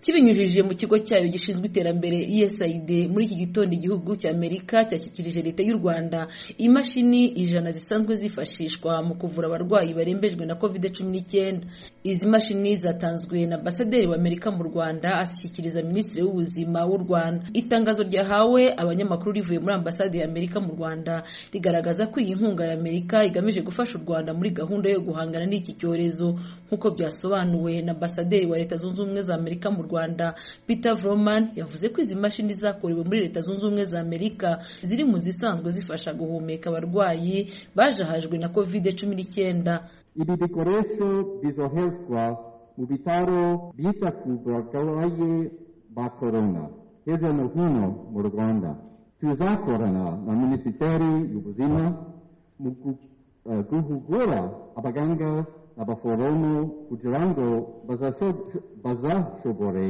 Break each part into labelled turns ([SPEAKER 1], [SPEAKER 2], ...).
[SPEAKER 1] kibinyujije mu kigo cyayo gishinzwe iterambere USAID muri iki gitondo igihugu cya Amerika cyashyikirije leta y'u Rwanda imashini ijana zisanzwe zifashishwa mu kuvura abarwayi barembejwe na covid cumi n'icyenda izi mashini zatanzwe na ambasaderi w'Amerika mu Rwanda ashyikiriza minisitiri w'ubuzima w'u Rwanda itangazo ryahawe abanyamakuru rivuye muri ambasade ya Amerika mu Rwanda rigaragaza ko iyi nkunga ya Amerika igamije gufasha u Rwanda muri gahunda yo guhangana n'iki cyorezo nk'uko byasobanuwe na ambasaderi wa leta zunze ubumwe za Amerika mu Rwanda Peter Vroman yavuze ko izi mashini zakorewe muri leta zunze ubumwe za Amerika ziri mu zisanzwe zifasha guhumeka abarwayi bajahajwe na covid cumi n'icyenda
[SPEAKER 2] Ibi bikoresho bizoherezwa mu bitaro byita ku barwayi ba korona hirya no hino mu rwanda tuzakorana na minisiteri y'ubuzima mu guhugura abaganga n'abaforomo kugira ngo bazashobore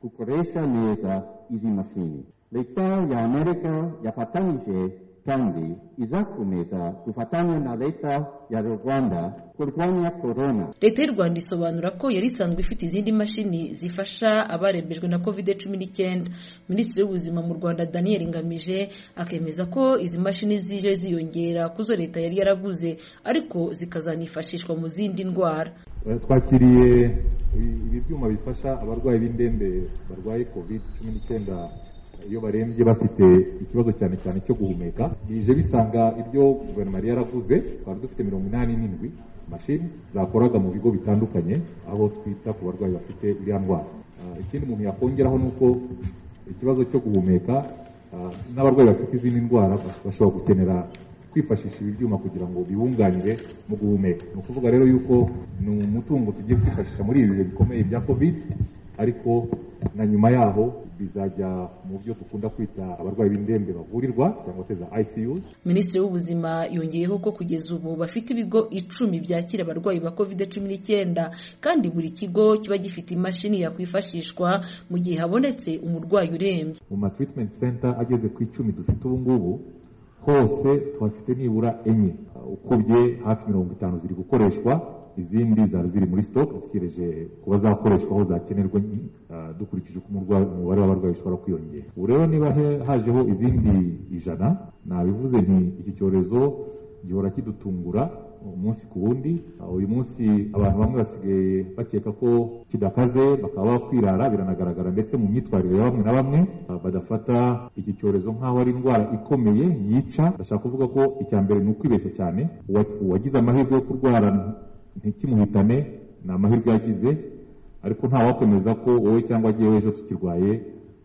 [SPEAKER 2] gukoresha neza izi mashini leta ya amerika yafatanyije kandi izakomeza gufatanya na leta ya rwanda kurwanya korona
[SPEAKER 1] leta y'u rwanda isobanura ko yari isanzwe ifite izindi mashini zifasha abarembejwe na covid cumi n'icyenda minisitiri w'ubuzima mu rwanda daniel ngamije akemeza ko izi mashini zije ziyongera ku zo leta yari yaraguze ariko zikazanifashishwa mu zindi ndwara
[SPEAKER 3] twakiriye ibi byuma bifasha abarwayi b'indembe barwaye covid cumi n'icyenda iyo barembye bafite ikibazo cyane cyane cyo guhumeka bije bisanga ibyo guverinoma yari yaravuze twari dufite mirongo inani n'indwi mashini zakoraga mu bigo bitandukanye aho twita ku barwayi bafite iriya ndwara ikindi umuntu yakongeraho ni uko ikibazo cyo guhumeka n'abarwayi bafite izindi ndwara bashobora gukenera kwifashisha ibi byuma kugira ngo bibunganire mu guhumeka ni ukuvuga rero yuko ni umutungo tugiye kwifashisha muri ibi bihe bikomeye bya covid ariko na nyuma yaho bizajya mu byo dukunda kwita abarwayi b'indembe bavurirwa cyangwa se za ICU
[SPEAKER 1] minisitiri w'ubuzima yongeyeho ko kugeza ubu bafite ibigo icumi byakira abarwayi ba covid cumi n'icyenda kandi buri kigo kiba gifite imashini yakwifashishwa mu gihe habonetse umurwayi urembye
[SPEAKER 3] mu ma treatment center ageze ku icumi dufite ubu ngubu hose tuhafite nibura enye ukubye hafi mirongo itanu ziri gukoreshwa izindi zari ziri muri stock zitegereje kuba zakoreshwa aho zakenerwa dukurikije uko umubare w'abarwayi ushobora kwiyongera ubu rero niba hajeho izindi ijana nabivuze nti iki cyorezo gihora kidutungura umunsi ku wundi uyu munsi abantu bamwe basigaye bakeka ko kidakaze bakaba bakwirara biranagaragara ndetse mu myitwarire ya bamwe na bamwe badafata iki cyorezo nk'aho ari indwara ikomeye yica ndashaka kuvuga ko icya mbere ni ukwibeshya cyane uwagize amahirwe yo kurwara ntikimuhitane ni amahirwe yagize ariko ntawakomeza ko wowe cyangwa agiyeho ejo tukirwaye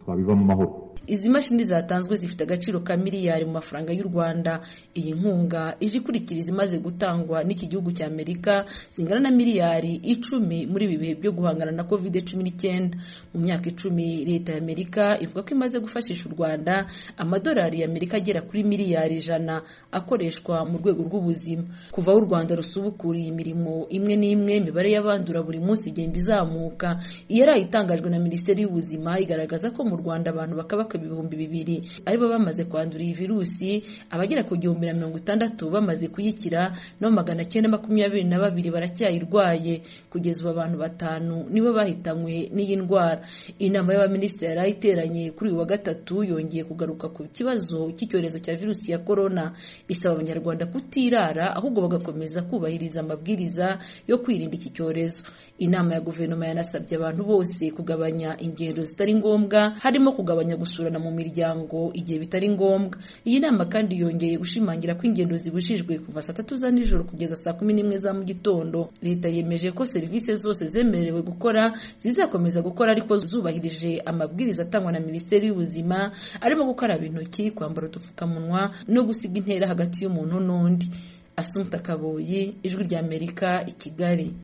[SPEAKER 3] twabiva mu mahoro
[SPEAKER 1] izi mashini zatanzwe zifite agaciro ka miliyari mu mafaranga y'u rwanda iyi nkunga ije ikurikira izimaze gutangwa n'iki gihugu cya amerika zingana na miliyari icumi muri ibi bihe byo guhangana na covid cumi n'icyenda mu myaka icumi leta ya amerika ivuga ko imaze gufashisha u rwanda amadolari ya amerika agera kuri miliyari ijana akoreshwa mu rwego rw'ubuzima kuva aho u rwanda rusubukuriye imirimo imwe n'imwe imibare y'abandura buri munsi igenda izamuka iyo ari itangajwe na minisiteri y'ubuzima igaragaza ko mu rwanda abantu bakaba ibihumbi bibiri aribo bamaze kwandura iyi virusi abagera ku gihumbi na mirongo itandatu bamaze kuyikira naho magana cyenda makumyabiri na babiri baracyayirwaye kugeza ubu abantu batanu nibo bahitanywe n'iyi ndwara inama y'abaminisitiri yari iteranye kuri uyu wa gatatu yongeye kugaruka ku kibazo cy'icyorezo cya virusi ya korona isaba abanyarwanda kutirara ahubwo bagakomeza kubahiriza amabwiriza yo kwirinda iki cyorezo inama ya guverinoma yanasabye abantu bose kugabanya ingendo zitari ngombwa harimo kugabanya gusura mu miryango igihe bitari ngombwa iyi nama kandi yongeye gushimangira ko ingendo zibujijwe kuva saa tatu za nijoro kugeza saa kumi n'imwe za mu gitondo leta yemeje ko serivisi zose zemerewe gukora zizakomeza gukora ariko zubahirije amabwiriza atangwa na minisiteri y'ubuzima arimo gukaraba intoki kwambara udupfukamunwa no gusiga intera hagati y'umuntu n'undi asunika kaboyi ijwi ry'amerika i kigali